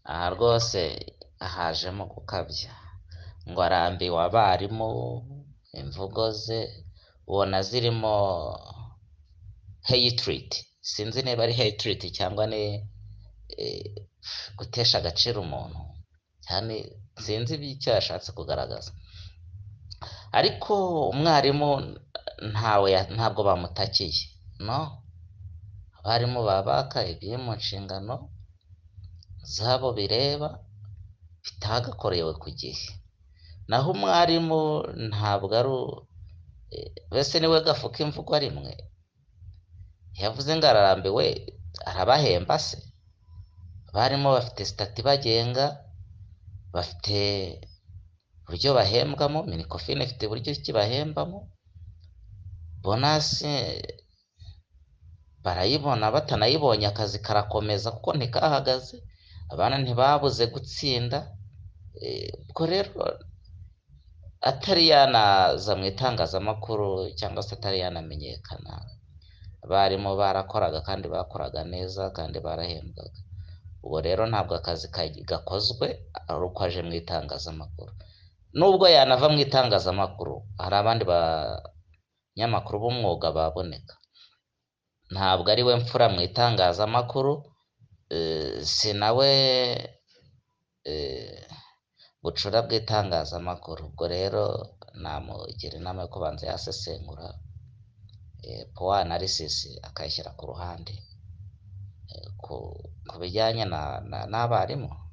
aha rwose hajemo gukabya ngo arambiwe abarimu imvugo ze ubona zirimo heyitiriti sinzi niba ari heyitiriti cyangwa ni gutesha agaciro umuntu sinzi icyo yashatse kugaragaza ariko umwarimu ntawe ntabwo bamutakiye no abarimu baba bakaye ibiri mu nshingano zabo bireba bitagakorewe ku gihe naho umwarimu ntabwo ari mbese niwe gafuka imvugo rimwe yavuze ngo ararambiwe arabahemba se abarimu bafite sitati ibagenga bafite uburyo bahembwamo minikofine ifite uburyo ki bahembamo bonasi barayibona batanayibonye akazi karakomeza kuko ntikahagaze abana ntibabuze gutsinda ubwo rero atari yanaza mu itangazamakuru cyangwa se atari yanamenyekana abarimu barakoraga kandi bakoraga neza kandi barahembwaga ubwo rero ntabwo akazi gakozwe ari uko aje mu itangazamakuru nubwo yanava mu itangazamakuru hari abandi banyamakuru b'umwuga baboneka ntabwo ari we mfura mu itangazamakuru si nawe bucura bw'itangazamakuru ubwo rero namugira inama yo kubanza yasesengura puwa analysis akayishyira ku ruhande ku bijyanye n'abarimu